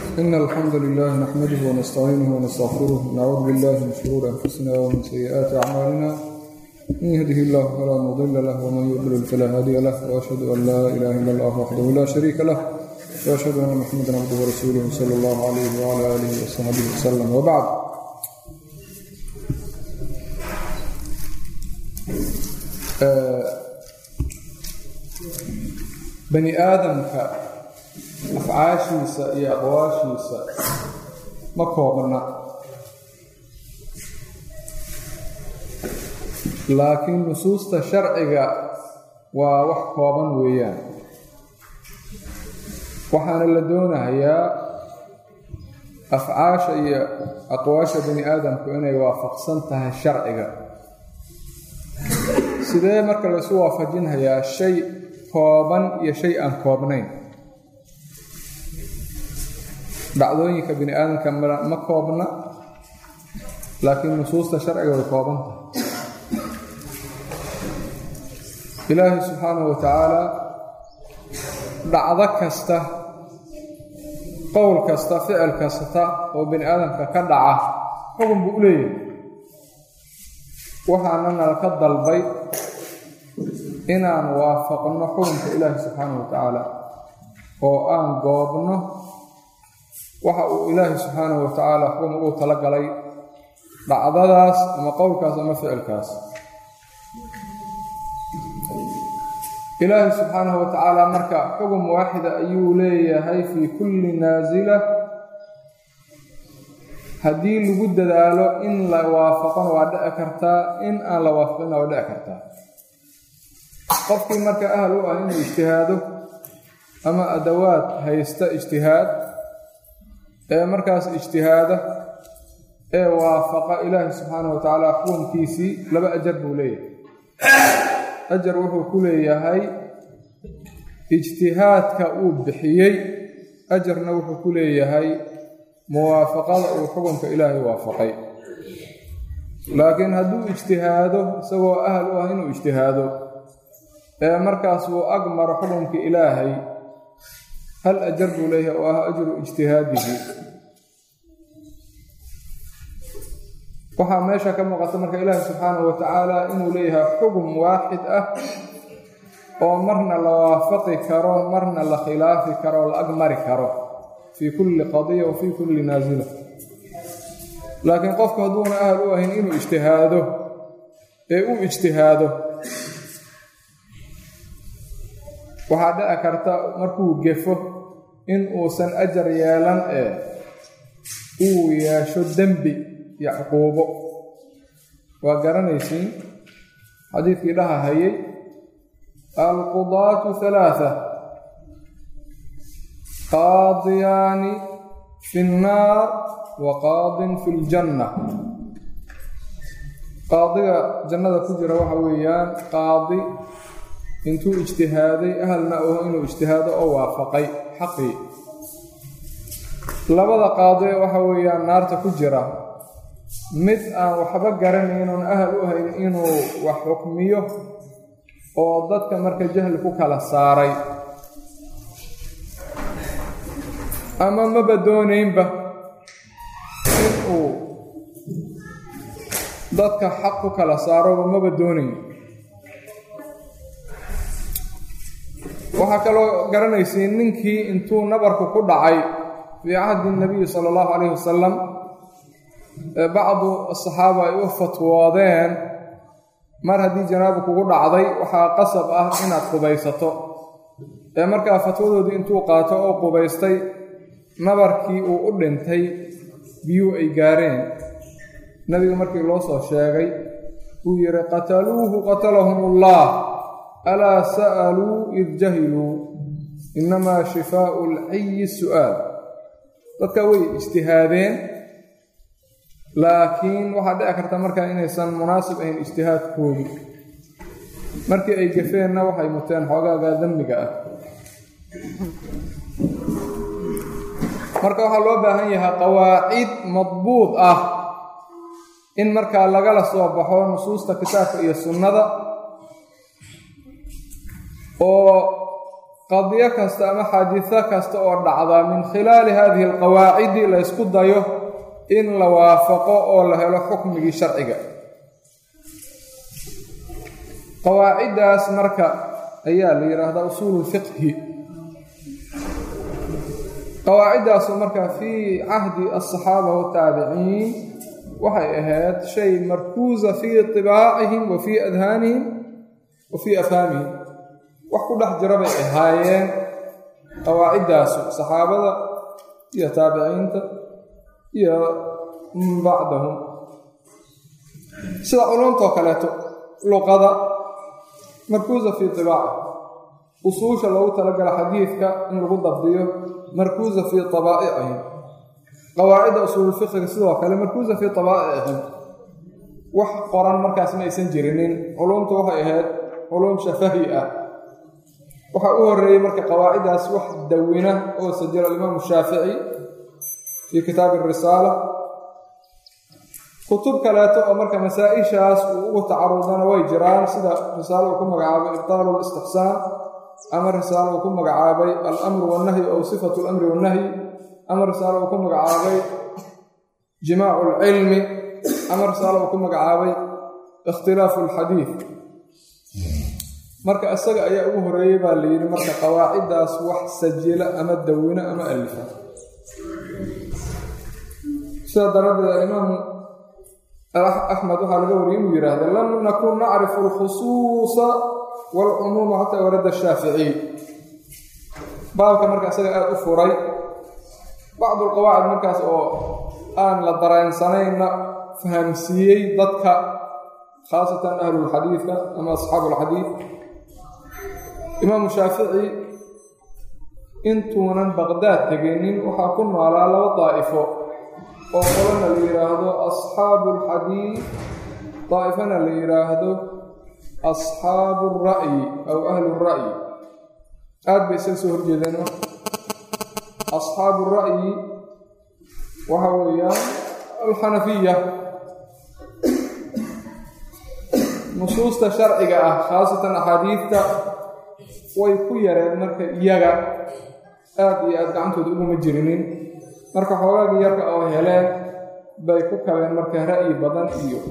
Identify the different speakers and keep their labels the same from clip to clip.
Speaker 1: إن الحمد لله نحمده ونستعينه ونستغفره ونعوذ بالله من شرور أنفسنا ومن سيئات أعمالنا من يهده الله فلا مضل له ومن يضلل فلا هادي له وأشهد أن لا إله إلا الله وحده لا شريك له وأشهد أن محمدا عبده ورسوله صلى الله عليه وعلى آله وصحبه وسلم وبعد bani aadamka afcaashiisa iyo aqwaashiisa ma koobna laakiin nusuusta sharciga waa wax kooban weeyaan waxaana la doonahayaa afcaasha iyo aqwaasha bani aadamku inay waafaqsan tahay sharciga sidee marka laysu waafajinhayaa shay kooban iyo shay aan koobnayn dhacdooyinka bini aadamka ma koobna laakiin nusuusta sharciga way koobantahay ilaahay subxaanahu wa tacaala dhacdo kasta qowl kasta ficil kasta oo bini aadamka ka dhaca xukun buu u leeyahay waxaana nala ka dalbay inaan waafaqno xukunka ilaahi subxaanahu wa tacaala oo aan goobno waxa uu ilaahi subxaanahu wa tacaala xukun ugu talagalay dhacdadaas ama qowlkaas ama ficilkaas ilaahi subxaanahu wa tacaala marka xukun waaxida ayuu leeyahay fii kulli naasila haddii lagu dadaalo in la waafaqona waa dhici kartaa in aan la waafaqina waa dhici kartaa qofkii marka ahal u ah inuu ijtihaado ama adawaad haysta ijtihaad ee markaas ijtihaada ee waafaqa ilaahi subxaanahu wa tacaala xukunkiisii laba ajar buu leeyahay ajar wuxuu ku leeyahay ijtihaadka uu bixiyey ajarna wuxuu ku leeyahay muwaafaqada uu xukunka ilaahay waafaqay laakiin hadduu ijtihaado isagoo ahal u ah inuu ijtihaado ee markaas uu ag maro xukunkii ilaahay hal ajar buu leeyahay oo ah ajru ijtihaadihi waxaa meesha ka muuqata marka ilaahi subxaanahu wa tacaala inuu leeyahay xukun waaxid ah oo marna la waafaqi karo marna la khilaafi karo la ag mari karo fii kulli qadiya wa fii kulli naasila laakiin qofku hadduuna ahal u ahayn inuu ijtihaado ee u ijtihaado waxaa dhici karta markuu gefo in uusan ajar yeelan ee uu yeesho dembi iyo cuquubo waa garanaysiin xadiidkii dhaha hayay alqudaatu halaatha qaadiyaani fi nnaar wa qaadin fi ljanna qaadiga jannada ku jira waxa weeyaan qaadi intuu ijtihaaday ahalna oho inuu ijtihaado oo waafaqay xaqii labada qaadee waxa weeyaan naarta ku jira mid aan waxba garanaynoon ahal u hayn inuu wax xukmiyo oo dadka marka jahli ku kala saaray ama maba doonaynba inuu dadka xaq ku kala saaroba maba doonayn waxaa kaloo garanaysiin ninkii intuu nabarku ku dhacay fii cahdi nabiyi sala allahu calayhi wasalam bacdu asaxaaba ay u fatwoodeen mar haddii janaaba kugu dhacday waxaa qasab ah inaad qubaysato ee markaa fatwadoodii intuu qaato oo qubaystay nabarkii uu u dhintay biyuu ay gaareen nabiga markii loo soo sheegay uu yidhi qataluuhu qatalahum ullah alaa sa'aluu id jahiluu innamaa shifaau alciyi su'aal dadka way ijtihaadeen laakiin waxaa dhici karta markaa inaysan munaasib ahayn ijtihaadkoodu markii ay gafeenna waxay muteen xoogaaga demmiga ah marka waxaa loo baahan yahay qawaacid madbuud ah in markaa lagala soo baxo nusuusta kitaabka iyo sunnada oo qadiyo kasta ama xaadiso kasta oo dhacda min khilaali hadihi alqawaacidi la ysku dayo in la waafaqo oo la helo xukmigii sharciga qawaaciddaas marka ayaa la yidhaahdaa usuulu lfiqhi qawaaciddaasu marka fii cahdi alsaxaaba wataabiciin waxay ahayd shay markuusa fii tibaacihim wa fii adhaanihim wa fii afhaamihim wax ku dhex jira bay ahaayeen qawaaciddaasu saxaabada iyo taabiciinta iyo min bacdahum sida culumtoo kaleeto luqada markuusa fii tibaaci usuusha loogu talagala xadiidka in lagu dabdiyo markuusa fii tabaa'icihim qawaacidda usuululfiqiga sidoo kale markuusa fii tabaa'icihim wax qoran markaas ma aysan jirinin culumtu waxay ahayd culum shafahi ah waxaa u horeeyey marka qawaaciddaas wax dawina oo sajila alimaamu shaafici fii kitaabi arisaala kutub kaleeto oo marka masaa-ishaas uu ugu tacarudana way jiraan sida risaalo uu ku magacaabay ibtaalu listixsaan ama risaalo uu ku magacaabay alamru wannahyi ow sifatu alamri wannahyi ama risaalo uu ku magacaabay jimaacu alcilmi ama risaalo uu ku magacaabay ikhtilaafu alxadiid marka isaga ayaa ugu horeeyey baa la yidhi marka qawaaciddaas wax sajila ama dawina ama alifa sidaa daraaddeed alimaamu axmed waxaa laga wariyey inuu yidhaahda lam nakun nacrifu alkhusuusa waalcumuuma xataa warada shaaficiy baabka marka isaga aada u furay bacdu alqawaacid markaas oo aan la dareensanayna fahamsiiyey dadka khaasatan ahlulxadiidka ama asxaabu alxadiid imaamu shaafici intuunan baqdaad teginin waxaa ku noolaa laba daa'ifo oo qolana la yidhaahdo asxaabu alxadiid daa'ifana la yidhaahdo asxaabu alra'yi aw ahlu ra'yi aad bay isaga soo horjeedeen asxaabu ra'yi waxa weeyaan alxanafiya nusuusta sharciga ah khaasatan axaadiidta way ku yareen marka iyaga aada iyo aada gacantooda uguma jirinin marka xoogaagii yarka oo heleen bay ku kabeen marka ra'yi badan iyo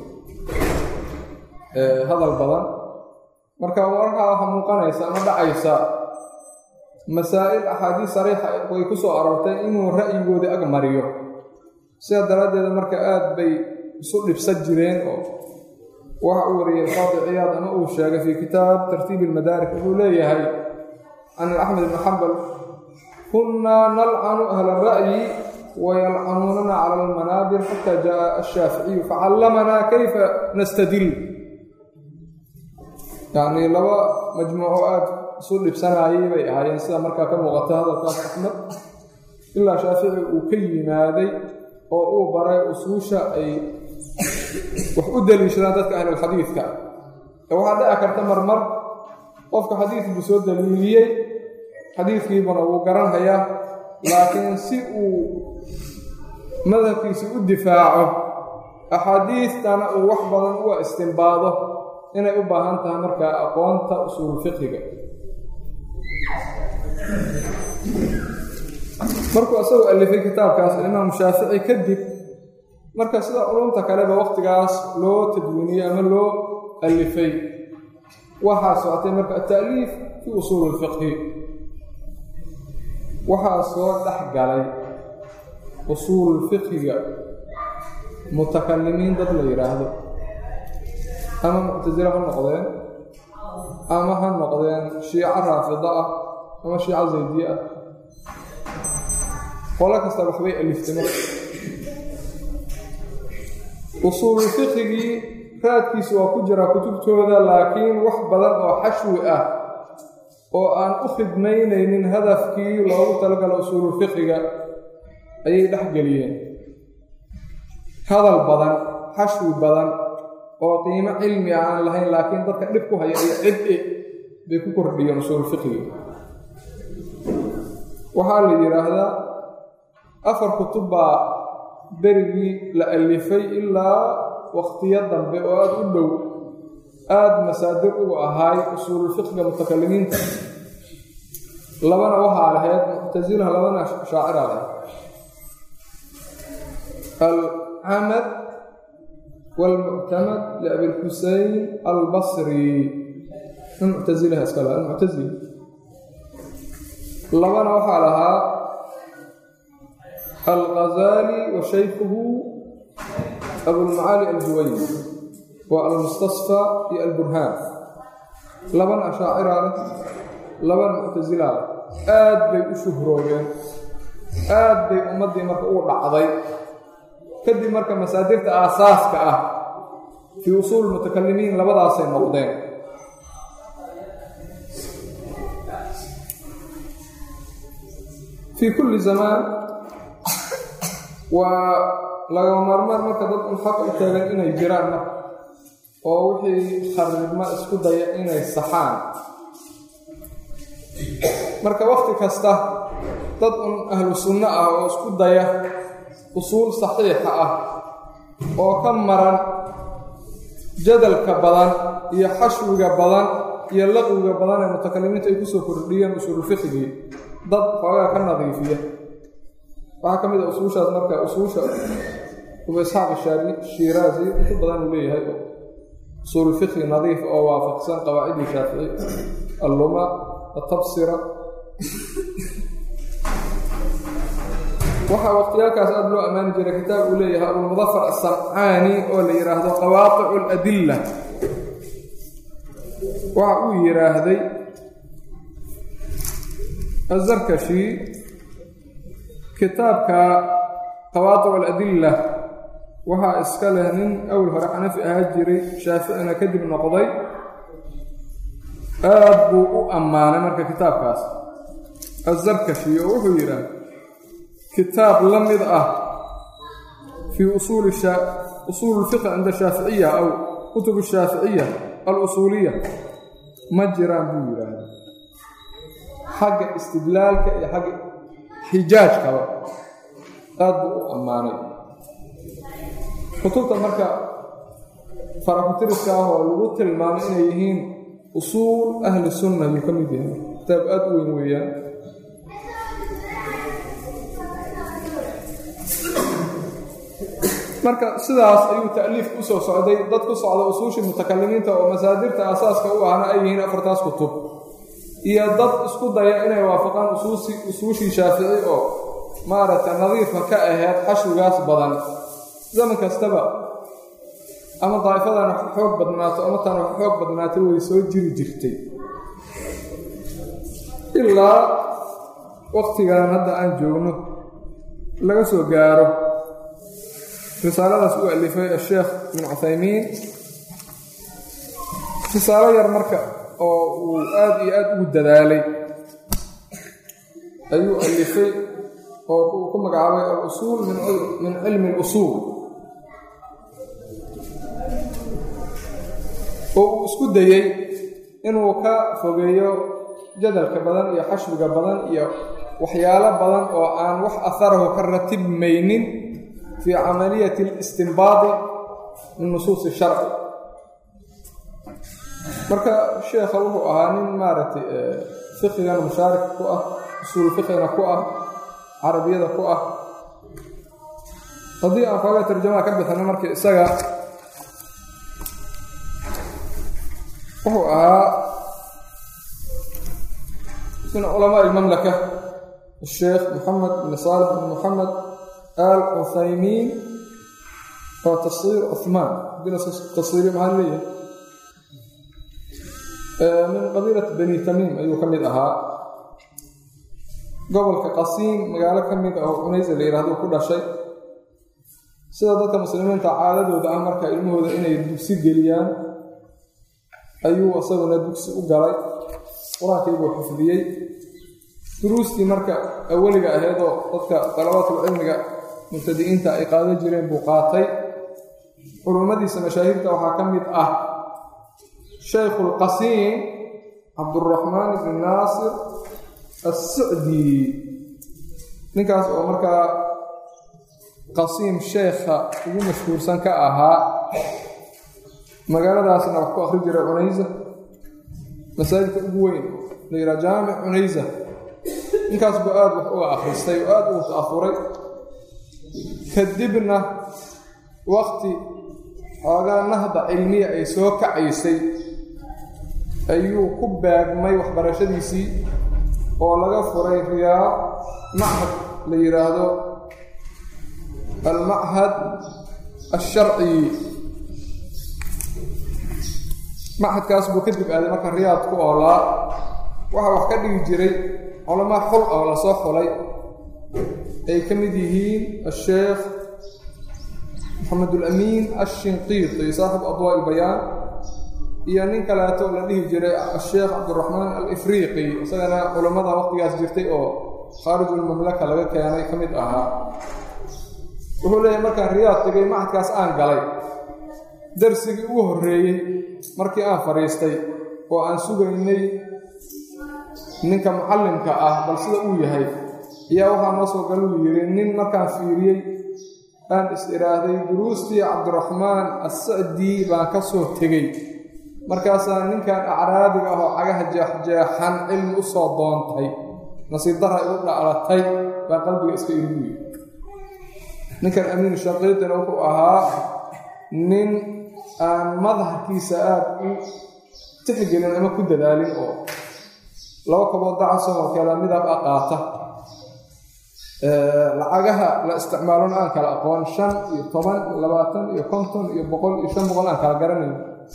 Speaker 1: hadal badan marka markaa waxaa muuqanaysa ama dhacaysa masaa'il axaadiis sariixa way ku soo aroortay inuu ra'yigoodii ag mariyo sidaa daraaddeeda marka aada bay isu dhibsan jireen oo waxa uu wariyey qaadi ciyaad ama uu sheegay fii kitaab tartiibi ilmadaarik wuxuu leeyahay can axmed ibni xambal kunnaa nalcanu ahla ra'yi wayalcanuunana cala almanaabir xata jaءa ashaaficiyu facallamanaa kayfa nastadil yacnii laba majmuuco aada isu dhibsanaayay bay ahaayeen sida markaa ka muuqata hadalkaas axmed ilaa shaafici uu ka yimaaday oo uu baray usuusha ay wax u daliishadaan dadka ahlulxadiidka waxaa dhici karta marmar qofka xadiidkuu soo daliiliyey xadiidkiibuna wuu garanhayaa laakiin si uu madhabkiisi u difaaco axaadiistana uu wax badan uga istimbaado inay u baahan tahay markaa aqoonta usuul fiqiga markuu isagoo alifay kitaabkaas imaamu shaafici kadib marka sida culumta kaleba waqtigaas loo tadwiiniyey ama loo alifay waxaa socotay marka ata'liif fii usuuli ilfiqhi waxaa soo dhex galay usuul fiqhiga mutakalimiin dad la yidhaahdo ama muctasilo ha noqdeen ama ha noqdeen shiico raafida ah ama shiico zaydiye ah qolo kasta waxbay aliftay marka usuulu fiqhigii raadkiisu waa ku jiraa kutubtooda laakiin wax badan oo xashwi ah oo aan u khidmaynaynin hadafkii loogu talagalo usuulu fiqhiga ayay dhex geliyeen hadal badan xashwi badan oo qiimo cilmi ah aan lahayn laakiin dadka dhib ku haya iyo cid-i bay ku kordhiyeen usuulu fiqhiga waxaa la yidhaahdaa afar kutub baa berigii la alifay ilaa waqtiyo dambe oo aada u dhow aada masaadir ugu ahaay usuululfiqhiga mutakalimiinta labana waxaa lahayd muctasilaha labana shaacira lahayd alcamad wاlmuctamad liabilxusein albasri min muctasilaha iska laha almuctasili labana waxaa lahaa alghazali wa shaykhuhu abulmacaali aljuwayni waa almustasfى iyo alburhaan labana ashaacira leh labana muctasilaa leh aad bay u shuhroobeen aad bay ummaddii marka ugu dhacday kadib marka masaadirta aasaaska ah fii usuul mutakalimiin labadaasay noqdeen fii kulli zamaan waa lagama maarmaan marka dad un xaq u taagan inay jiraan marka oo wixii kharibma isku daya inay saxaan marka wakti kasta dad un ahlu sunno ah oo isku daya usuul saxiixa ah oo ka maran jadalka badan iyo xashwiga badan iyo laqwiga badan ee mutakalimiinta ay kusoo kordhiyeen usuululfiqigii dad xoogaa ka nadiifiya waxaa ka mid a usuushaas marka usuusha abu isxaaq shiiraazi intu badan uu leeyahay usuululfiqhi nadiif oo waafaqsan qawaacidii shaafici alluma atabsira waxaa waqtiyaalkaas aada loo ammaani jiray kitaab uu leeyahay abulmudafar asamcaani oo la yidhaahdo qawaaticu aladilla waxa uu yidhaahday azarkashi kitaabka qawaaticu aladilla waxaa iska leh nin awal hore xanafi ahaa jiray shaaficina kadib noqday aad buu u ammaanay marka kitaabkaas azarkashi oo wuxuu yidhaah kitaab la mid ah fii usuuli usuul اlfiqhi cinda shaaficiya aw kutub الshaaficiya alusuuliya ma jiraan buu yidhaahda xagga istidlaalka iyo xagga xijaajkaba aad buu u ammaanay kutubta marka farakutiriska ah oo lagu tilmaamay inay yihiin usuul ahli sunna yuu ka mid yahay kitaab aad u weyn weeyaan marka sidaas ayuu ta'liifku usoo socday dad ku socda usuushii mutakalimiinta oo masaadirta asaaska u ahna ay yihiin afartaas kutub iyo dad isku daya inay waafaqaan usuushii shaafici oo maaragtay nadiifka ka aheyd xashwigaas badan zaman kastaba ama daa'ifadan wax xoog badnaato ama tan wax xoog badnaatay way soo jiri jirtay ilaa waqtigan hadda aan joogno laga soo gaaro risaaladaas uu alifay asheekh ibn cuthaymiin risaalo yar marka oo uu aada iyo aada ugu dadaalay ayuu alifay oo uu ku magacaabay alusuul min cilmi اlusuul oo uu isku dayey inuu ka fogeeyo jadalka badan iyo xashwiga badan iyo waxyaalo badan oo aan wax aharahu ka ratibmaynin fii camaliyati اlistinbaadi min nusuusi sharci marka sheekha wuxuu ahaa nin maaragtay fiqigana mushaarik ku ah usuul fiqigana ku ah carabiyada ku ah haddii aan kooga tarjamaha ka bixino marka isaga wuxuu ahaa min culamaa ilmamlaka الsheekh moxamed bn saalix bn moxamed al cuthaymiin oo tashiir cuhmaan tashiiri maxaa leeyahay min qabiilat bani tamiim ayuu ka mid ahaa gobolka qasiim magaalo ka mid ah oo cunaysa la yidhahdo ku dhashay sida dadka muslimiinta caadadooda ah marka ilmahooda inay dugsi geliyaan ayuu isaguna dugsi u galay qur-aankiibuu xifdiyey duruustii marka aweliga aheedoo dadka dalabatul cilmiga mubtadi'iinta ay qaadan jireen buu qaatay culummadiisa mashaahirta waxaa ka mid ah shaykhu lqasiim cabduraxmaan ibni naasir assicdi ninkaas oo markaa qasiim sheekha ugu mashhuursan ka ahaa magaaladaasna wax ku akhri jiray cunaysa masaajidka ugu weyn la yidhaha jaamic cunaysa ninkaas buu aada wax uga akhristay oo aada ugu ta'afuray kadibna wakti xoogaa nahda cilmiya ay soo kacaysay ayuu ku baagmay waxbarashadiisii oo laga furay riyaa machad la yidhaahdo almachad alsharci machadkaas buu kadib aaday marka riyaad ku oolaa waxaa wax ka dhigi jiray culamaa xul oo lasoo xulay ay ka mid yihiin asheekh maxamed ulamiin ashinqiiti saaxib adwaa ilbayaan iyo nin kaleeto la dhihi jiray asheekh cabdiraxmaan alifriiqi isagana culammada waqtigaas jirtay oo khaarijulmamlaka laga keenay ka mid ahaa wuxuu leeyahay markaan riyaad tegay machadkaas aan galay darsigii ugu horreeyey markii aan fadhiistay oo aan sugaynay ninka mucallimka ah bal sida uu yahay ayaa waxaa noo soo galuu yidhi nin markaan fiiriyey aan is idhaahday duruustii cabdiraxmaan assacdii baan ka soo tegey markaasaa ninkan acraabiga ah oo cagaha jeexjeexan cilmi u soo doontay nasiib darra igu dhaclatay baa qalbiga iska irigu yidhi ninkan amiin shaqiiqina wuxuu ahaa nin aan madaharkiisa aada u tixgelin ama ku dadaalin oo laba kabood dacasahoo kale midab a qaata lacagaha la isticmaalona aan kala aqoon shan iyo toban iyo labaatan iyo konton iyo boqol iyo shan boqol aan kala garanayn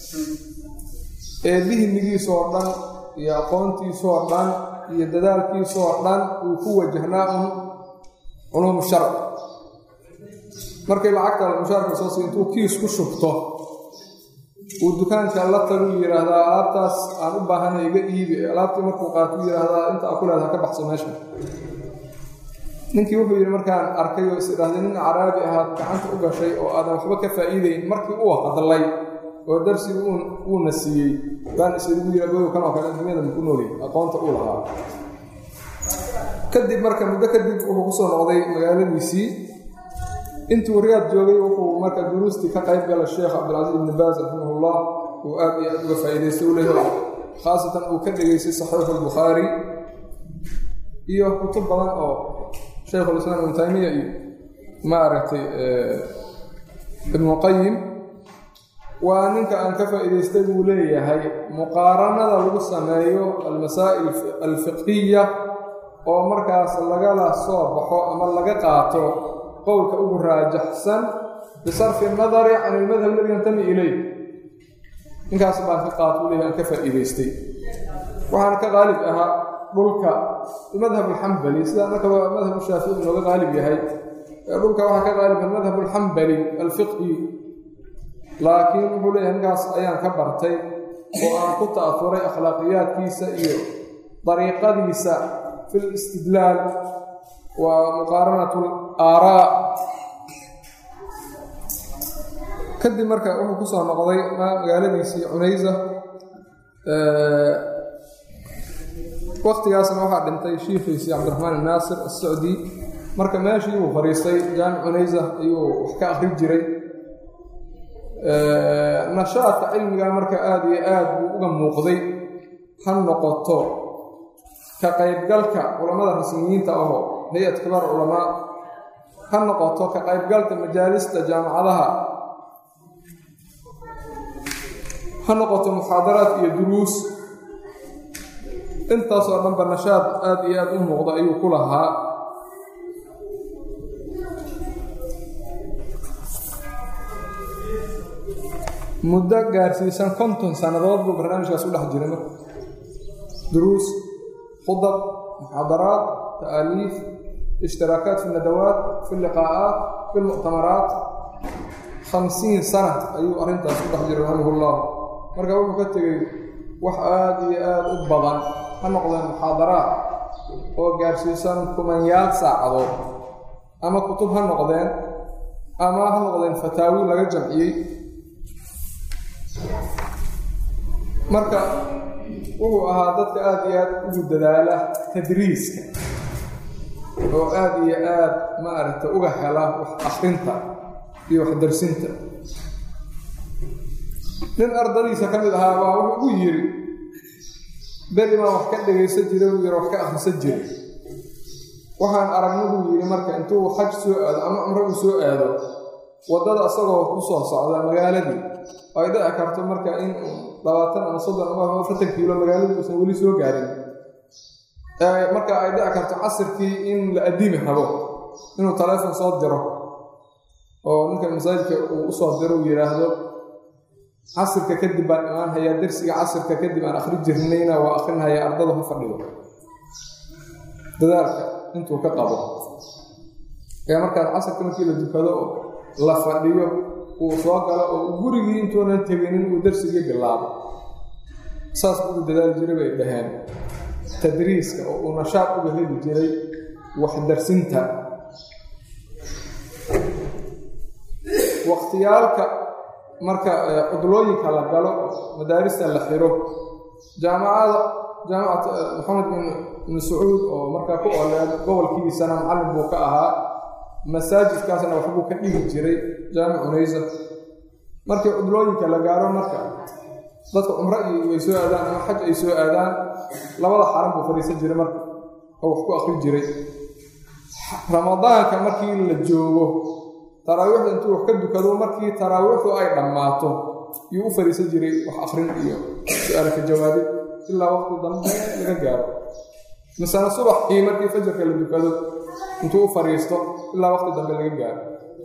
Speaker 1: ee dihnigiisoo dhan iyo aqoontiisoo dhan iyo dadaalkiisoo dhan uu ku wajahnaa un culuum sharci markay lacagta mushaarka soo sii intuu kiis ku shubto uu dukaanka la tagu yidhaahdaa alaabtaas aan u baahanay iga iibi alaabtii markuu qaatuu yidhaahdaa inta a ku leedaha ka baxso meesha ninkii wuxuu yidhi markaan arkay oo is idhaahday nin caraabi ahaad gacanta u gashay oo aadan waxba ka faa'iidayn markii uu hadlay oo darsigu uuna siiyey baan isigu yidhi agow kan oo kale adduunyada maku noolay aqoonta uu lahaa kadib marka muddo kadib wuxuu kusoo noqday magaaladiisii intuu riyaad joogay wuxuu marka duruustii ka qayb gala sheekh cabdilcasiis ibni baas raximahullah uu aad iyo aad uga faa'iidaystay u leeyahay khaasatan uu ka dhegaystay saxiixu albukhaari iyo kutub badan oo shaykhulislaam ibnu taymiya iyo maaragtay ibnuqayim waa ninka aan ka faa'iidaystay buu leeyahay muqaaranada lagu sameeyo almasaa'il alfiqhiya oo markaas lagala soo baxo ama laga qaato qowlka ugu raajaxsan bisarfi nadari can ilmadhab aladi yantami ileyh ninkaas baan ka qaato u leeyahay aan ka faa'iidaystay waxaana ka qaalib ahaa dhulka madhab alxambali sida annakaba madhab shaafici inooga qaalib yahay dhulka waxaa ka qaalibka madhab alxambali alfiqhi laakiin wuxuu leeyahay ninkaas ayaan ka bartay oo aan ku ta'afuray akhlaaqiyaadkiisa iyo dariiqadiisa fi listidlaal wa muqaaranat alaaraa kadib marka wuxuu ku soo noqday magaaladiisii cunaysa waktigaasna waxaa dhintay shiikhiisii cabdiraxmaan inaasir asacdi marka meeshii uu fadhiistay jaamic cunaysa ayuu wax ka akri jiray nashaadka cilmiga marka aada iyo aad buu uga muuqday ha noqoto ka qaybgalka culammada rasmiyiinta ahoo hay-ad kibaar culamaa ha noqoto ka qaybgalka majaalista jaamacadaha ha noqoto muxaadaraad iyo duruus intaasoo dhanba nashaad aada iyo aada u muuqda ayuu ku lahaa muddo gaarsiisan konton sannadood buu barnaamijkaas u dhex jiray marka duruus khudab muxaadaraat ta'aaliif ishtiraakaat fi nadawaat fi liqaa'aat fi lmuctamaraat khamsiin sana ayuu arrintaas u dhex jiray raximahullah marka wuxuu ka tegey wax aada iyo aada u badan ha noqdeen muxaadaraat oo gaarsiisan kumanyaal saacadood ama kutub ha noqdeen ama ha noqdeen fataawi laga jamciyey marka wuxuu ahaa dadka aada iyo aada ugu dadaala tadriiska oo aada iyo aada maaragta uga hela wax akrinta iyo wax darsinta nin ardadiisa ka mid ahaa baa wuxuu ugu yidhi beri baan wax ka dhegaysan jiray uu yidhi wax ka akhrisan jiray waxaan aragna buu yidhi marka intuu xaj soo aado ama cumro uu soo aado waddada isagoo ku soo socda magaaladii ay dhici karto marka in labaatan ama soddon ama afartan kiilo magaaladii uusan weli soo gaarin marka ay dhici karto casirkii in la addiimi rabo inuu taleefon soo diro oo ninka masaajidka uu usoo diro uu yidhaahdo casirka kadib baan imaan hayaa darsiga casirka kadib aan akhri jirnayna waa akhrinhayaa ardada ha fadhigo dadaalka intuu ka qabo ee markaas casirka markii la dukado oo la fadhiyo uu soo galo oo gurigii intuunan teginin uu darsigii bilaabo saas uu dadaali jiray bay dhaheen tadriiska oo uu nashaaq uga heli jiray waxdarsinta wakhtiyaalka marka cudlooyinka la galo madaarista la xiro jaamacada jaamacat maxamed ibn sacuud oo markaa ku oleed gobolkiisana macallin buu ka ahaa masaajidkaasna waxbuu ka dhigi jiray jaamic unaysa markii cudlooyinka la gaaro marka dadka cumro iyo ay soo aadaan ama xaj ay soo aadaan labada xaran buu fadhiisan jiray marka oo wax ku akri jiray ramadaanka markii la joogo taraawiixda intuu wax ka dukado markii taraawiixdu ay dhammaato yuu u fadhiisan jiray wax akrin iyo su-aalka jawaabid ilaa waqti dambe laga gaaro misana subaxkii markii fajarka la dukado intuu u fadhiisto ilaa waqti dambe laga gaaro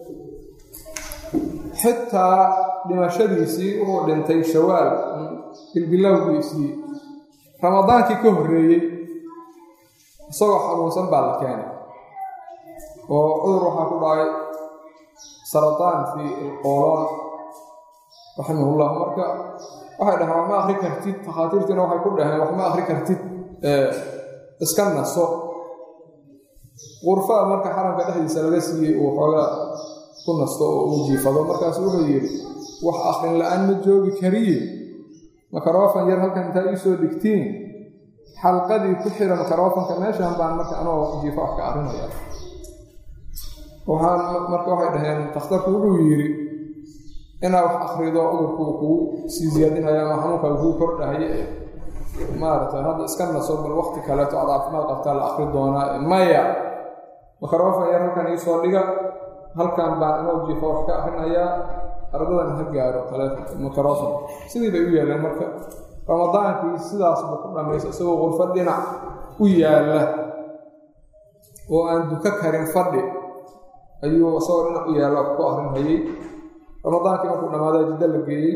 Speaker 1: xitaa dhimashadiisii wuxuu dhintay shawaal bilbilowgiisii ramadaankii ka horreeyey isagoo xanuunsan baa la keenay oo cudur waxaa ku dhacay sarataan fii ilqooloon raximahullah marka waxay dhaheen wax ma akri kartid takhaatiirtiina waxay ku dhaheen wax ma akri kartid iska naso qurfaa marka xaramka dhexdiisa laga siiyey uu xoogaa ku nasto oo uu jiifado markaasu wuxuu yidhi wax akrin la-aan ma joogi kariye makaroofan yar halkan intaa ii soo dhigtiin xalqadii ku xira makarofanka meeshan baan marka anoo jiifo wax ka akrinaya waxaan marka waxay dhaheen takhtarku wuxuu yidhi inaa wax akrido cudurku kuu sii siyaadinaya ama xanuunkaa kuu kordhahaye ee maaragtay hadda iska naso bal wakti kaleeto aad caafimaad qabtaa la akri doonaa maya makarofan yar halkan iisoo dhiga halkan baan anoo jiifo wax ka akrinayaa ardadan ha gaaro makarofan sidii bay u yaaleen marka ramadaankii sidaas buu ku dhammaysa isagoo qurfo dhinac u yaalla oo aan duka karin fadhi ayuu isagoo dhinac u yaalla ku akrinhayey ramadaankii markuu dhammaadaa jiddo la geeyey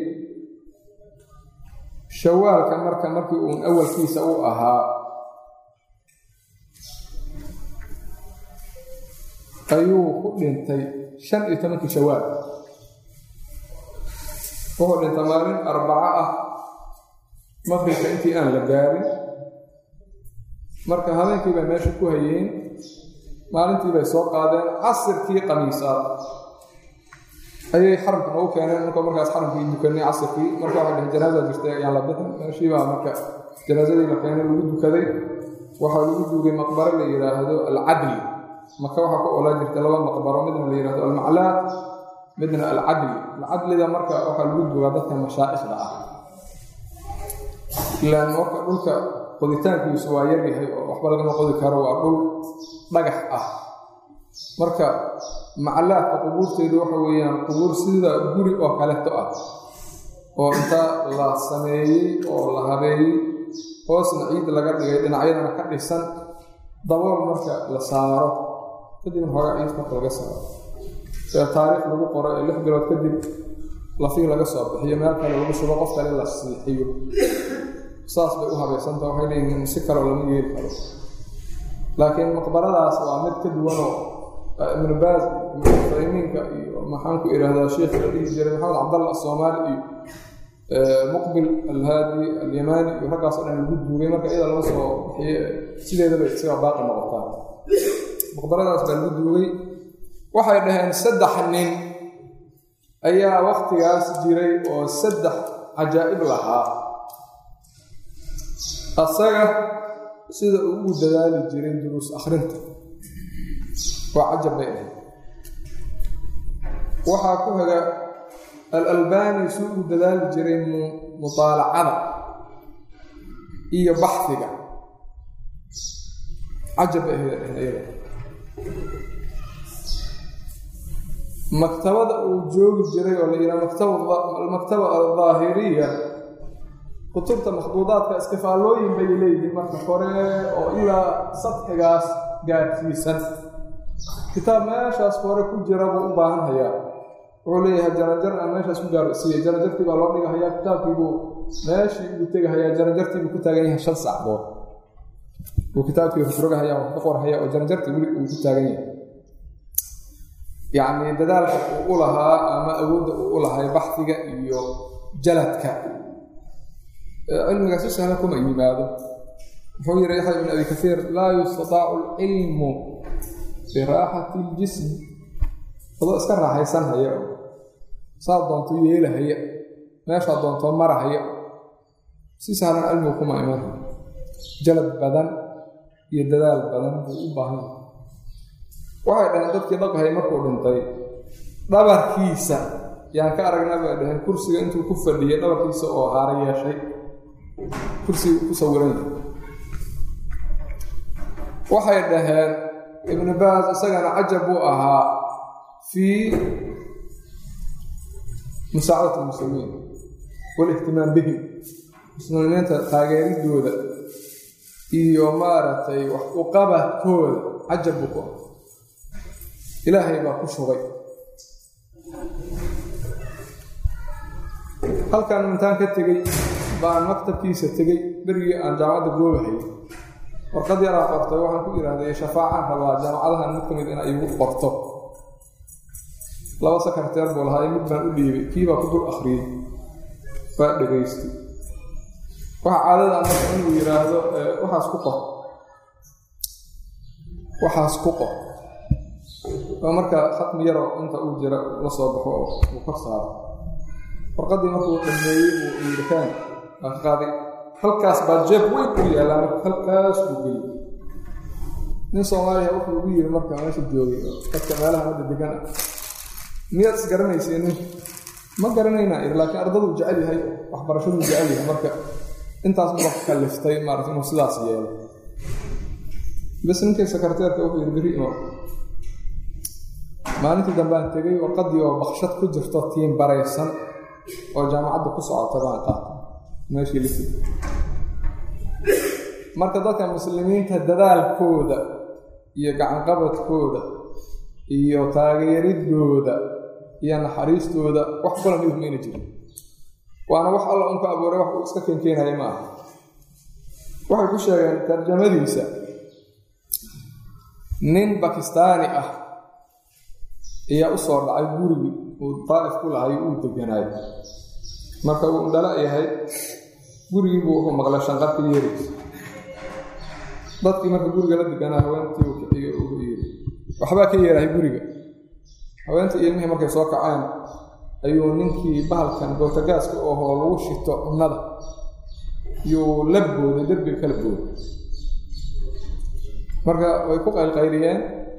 Speaker 1: shawaalka marka markii uun awalkiisa u ahaa ayuu ku dhintay shan iyo tobankii shawaal wuxuu dhintay maalin arbaco ah maqribka intii aan la gaarin marka habeenkii bay meesha ku hayeen maalintii bay soo qaadeen casirkii qamiisaad ayay xaramka noogu keeneen marka markaas xaramkii dukanay casirkii marka waxay dhaheen janaaza jirtay ayaan la bixin meeshiibaa marka janaasadii la keenay lagu dukaday waxaa lagu duugay maqbaro la yidhaahdo alcadli maka waxaa ku olaa jirta laba maqbaro midna la yidhahdo almaclaad midna alcadli alcadliga marka waxaa lagu duugaa dadka mashaa'ikhda ah ilaan marka dhulka qoditaankiisu waa yar yahay oo waxba lagama qodi karo waa dhul dhagax ah marka maclaadka qubuurteedu waxa weeyaan qubuur sida guri oo kaleto ah oo inta la sameeyey oo la habeeyey hoosna ciid laga dhigay dhinacyadana ka dhisan dabool marka la saaro kadibna hoogaa ciid marka laga saaro sida taariikh lagu qoro ee lix bilood kadib lafii laga soo bixiyo meel kale lagu shubo qof kale la siixiyo saas bay u habaysanta waxay leeyihiin si kaleo lama yeeli karo laakiin maqbaradaas waa mid ka duwanoo ibnu baas ibnufaymiinka iyo maxaan ku idhaahdaa sheikh la dhihi jiray maxamed cabdalla asoomaali iyo muqbil alhaadi alyamaani iyo raggaasoo dhan lagu duugay marka iyada lama soo bixiye sideedaba isaga baaqi noqotaa maqbaradaas baa lagu duugay waxay dhaheen saddex nin ayaa waktigaas jiray oo saddex cajaa'ib lahaa asaga sida uu ugu dadaali jiray duruus akhrinta waa cajab bay ahayd waxaa ku haga al-albani si uu dadaali jiray mutaalacada iyo baxdiga cajab bay ahayd iyada maktabada uu joogi jiray oo la yidhaha maktaba aldaahiriya kutubta makhduudaadka istifaallooyin bay leeyihiin marka hore oo ilaa sadxigaas gaadhsiisan kitaab meeshaas hore ku jira buu u baahan hayaa wuxuu leeyahay jarajar aan meeshaas ku gaarsiiyey jarajartii baa loo dhigahayaa kitaabkiibuu meeshii ugu tegahayaa jarajartiibuu ku taagan yahay shan sacdood uu kitaabkii rogrogahaya wax ka qorhaya oo jarajartii weli uu ku taagan yahay yacni dadaalka uu u lahaa ama awoodda uu u lahay baxdiga iyo jaladka cilmiga si sahla kuma yimaado wuxuu yihi yaxya ibn abi kaiir laa yustataacu alcilmu biraaxati iljismi adoo iska raaxaysan haya saa doonto yeelahaya meeshaa doontoo marahaya si sahlan cilmigu kuma iman jalad badan iyo dadaal badan buu u baahan waxay dhaheen dadkii dhaqahay markuu dhintay dhabarkiisa yaan ka aragnaa bay dhaheen kursiga intuu ku fadhiyay dhabarkiisa oo haara yeeshay kursiga ku sawiran waxay dhaheen ibnu baas isagana cajab buu ahaa fii musaacadati lmuslimiin walihtimaam bihim muslimiinta taageeridooda iyo maaragtay wax uqabadkooda cajab buu ku ah ilaahay baa ku shugay halkan intaan ka tegey baan maktabkiisa tegey berigii aan jaamacadda goobahay warqad yaraa qortay waxaan ku idhaahday shafaacaan rabaa jaamacadahan mid ka mid ina igu qorto laba sakarteer buu lahaa mid baan u dhiibay kiibaa ku dul akhriyey waa dhegaystay waxa caadada marka inuu yidhaahdo waxaas ku qor waxaas ku qor oo marka khatmi yaroo inta uu jira la soo baxo oo uu kor saaro warqaddii markuu dhameeyey uu yidhikaan waa ka qaaday halkaas baa jeeb weyn u yaallaa marka halkaas buu geliyey nin soomaaliya wuxuu ugu yiri marka meesha joogay oo dadka meelaha hadda degan ah miyaad is garanaysay nin ma garanayna ir laakiin ardaduu jecel yahay waxbarashaduu jecel yahay marka intaas uba kaliftay maarata inuu sidaas yeelo bas ninkii sekreteerka wuxuu yidhi beri imo maalintii dambaan tegey warqaddii oo bakshad ku jirto tiin baraysan oo jaamacadda ku socota baan qaatay meeshii lisi marka dadka muslimiinta dadaalkooda iyo gacanqabadkooda iyo taageeridooda iyo naxariistooda wax kula midub mayna jirin waana wax alla unku abuuray wax uu iska keenkeenaya ma aha waxay ku sheegeen tarjamadiisa nin bakistaani ah ayaa u soo dhacay gurigii uu daa'if ku lahay uu deganaayo marka uu indhala yahay gurigiibuu wuxuu maqlay shanqarka yeeraysa dadkii marka guriga la deganaa haweentii uu kiciyo ugu yiri waxbaa ka yeerahay guriga haweentii ilmihii markay soo kaceen ayuu ninkii bahalkan bootagaaska ohoo lagu shito cunnada yuu la booday derbiga kala booday marka way ku qaylqayliyeen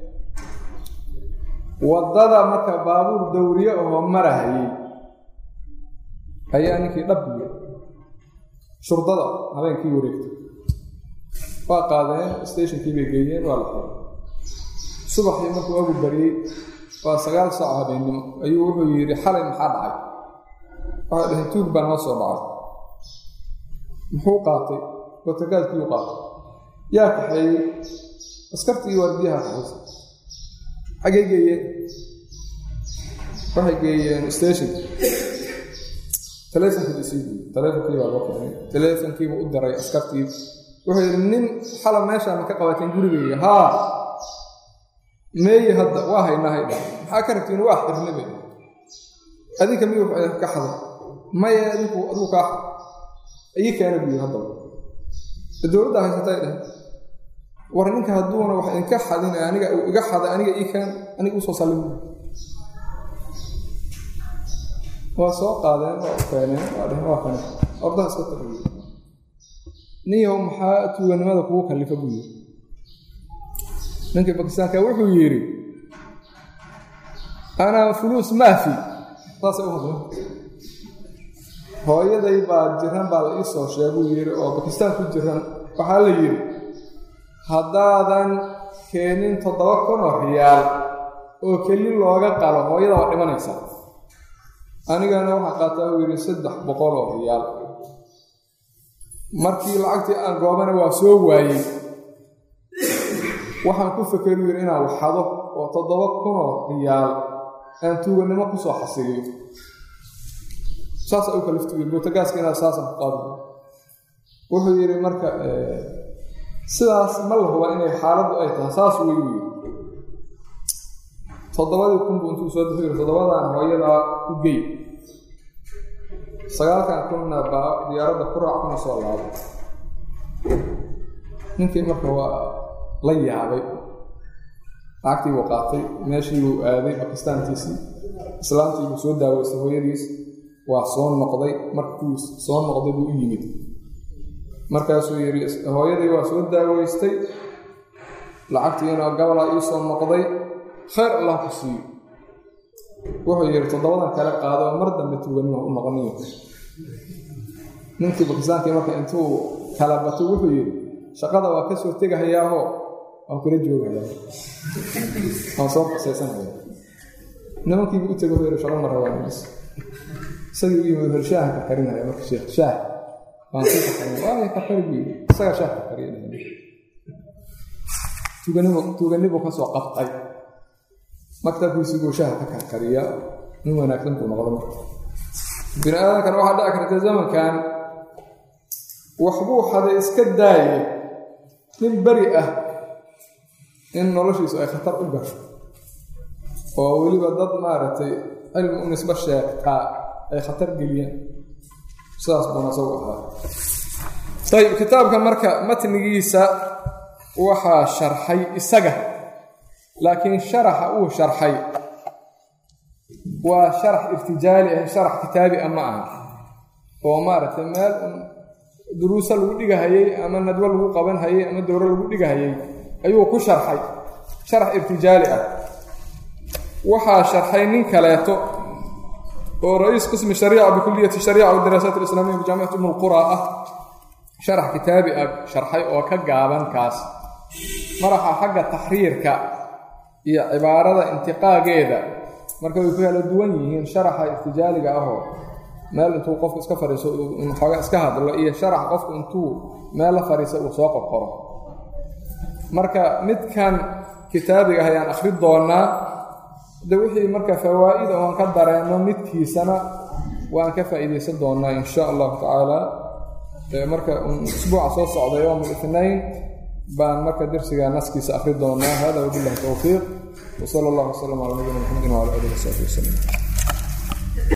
Speaker 1: waddada marka baabuur dawriye ahoo marahayey ayaa ninkii dhabbiya shurdada habeenkii wareegtay waa qaadeen stationkii bay geeyeen waa la xiray subaxii markuu agu baryey waa sagaal saaco habeennimo ayuu wuxuu yidhi xalay maxaa dhacay waxay dhaheen tuug baa noo soo dhacay muxuu qaatay bootagaadkiiu qaatay yaa kaxeeyey askartii iyo waardiyaha kaxaysa xaggay geeyeen waxay geeyeen station taleefonkii isii diiy taleefonkii baa loo keenay taleefonkiibuu u diray askartii wuxuu yidhi nin xala meeshaa ma ka qabateen gurigeyga haa meeyi hadda waa haynaa haydha maxaa ka rabtiin waa xirne bay adinka miyuu ka xaday maya adinku adigu kaa ii keena buu yiri haddaba dowladda haysatay dheh war ninka hadduuna wax idinka xadin aniga uu iga xaday aniga ii keen aniga usoo sallim waa soo qaadeen waa u keeneen waa dheheen waa kane ordaha iska tagiy ninyahow maxaa tuuganimada kugu kallifa buu yiri ninkii bakistaanka wuxuu yidhi anaa fuluus maafi saasay u hadleen hooyaday baa jiran baa la ii soo sheeguu yidhi oo bakistaan ku jiran waxaa la yidhi haddaadan keenin toddoba kun oo riyaal oo keli looga qalo hooyada waa dhimanaysaa anigana waxaa qaataa uu yidhi saddex boqol oo riyaal markii lacagtii aan goobana waa soo waayey waxaan ku fakeru yidhi inaan waxado oo toddoba kunoo riyaal aan tuuganimo ku soo xasiliyo saasa u kaliftugi buutagaaska inaad saasan ku qaadi wuxuu yidhi marka sidaas ma la huba inay xaaladdu ay tahay saas wey u yidhi toddobadii kunbu intuu soo dixu yidhi toddobadan hooyadaa u gey sagaalkan kunna baa diyaaradda ku raac kuna soo laabo ninkii marka waa la yaabay lacagtii buu qaatay meeshii buu aaday bakistaantiisii islaamtii buu soo daaweystay hooyadiis waa soo noqday markuu soo noqday buu u yimid markaasuu yidhi hooyadii waa soo daaweystay lacagtiina gabalaa ii soo noqday khayr allah ku siiyo wuxuu yidhi toddobadan kale qaado mar dambe tuuganima u noqoniyo ninkii bakistaankii marka intuu kala batay wuxuu yidhi shaqada waa ka soo tegahayaaho waan kula joogayaa waan soo qasaysanaya nimankiibu u tego yidhi shaqo mara waa mis isagii u yimid hor shaaha ka karinaya marka sheekh shaah waan sii kakarin waaya kakari buu yidhi isagaa shaah ka kariya tuuganibu tuuganibu ka soo qabtay maktabkiisii buu shaaha ka karkariya nin wanaagsan buu noqda marka bini aadamkan waxaa dhici karta zamankan waxbuu haday iska daaye nin beri ah in noloshiisu ay khatar u gasho oo weliba dad maaragtay cilmi u nisbo sheegtaa ay khatar geliyeen sidaas buuna isagu ahaa ayib kitaabka marka matnigiisa waxaa sharxay isaga laakiin sharaxa uu sharxay waa sharax irtijaali ah sharax kitaabi ah ma aha oo maaragtay meel duruusa lagu dhigahayey ama nadwo lagu qaban hayey ama dowro lagu dhigahayey ayuu ku sharxay sharax irtijaali ah waxaa sharxay nin kaleeto oo ra-iis qismi shariica bikuliyati shariica wadaraasaat alislaamiya bijaamicati umm lqura ah sharax kitaabi ah sharxay oo ka gaaban kaas maraxa xagga taxriirka iyo cibaarada intiqaageeda marka way ku kala duwan yihiin sharaxa irtijaaliga ahoo meel intuu qofku iska fadhiiso xooga iska hadlo iyo sharax qofku intuu meel la fadhiisa uu soo qorqoro marka midkan kitaabiga ah ayaan akhri doonaa de wixii marka fawaa'ida oan ka dareenno midkiisana waan ka faa'iidaysan doonaa in sha allahu tacaala marka usbuuca soo socda yowm اlithnain baan marka dersiga naskiisa akhri doonaa hada wabillahi towfiiq wsala allah wslam cala nabiyina mxamedi wcala alihi wasaxbi waslm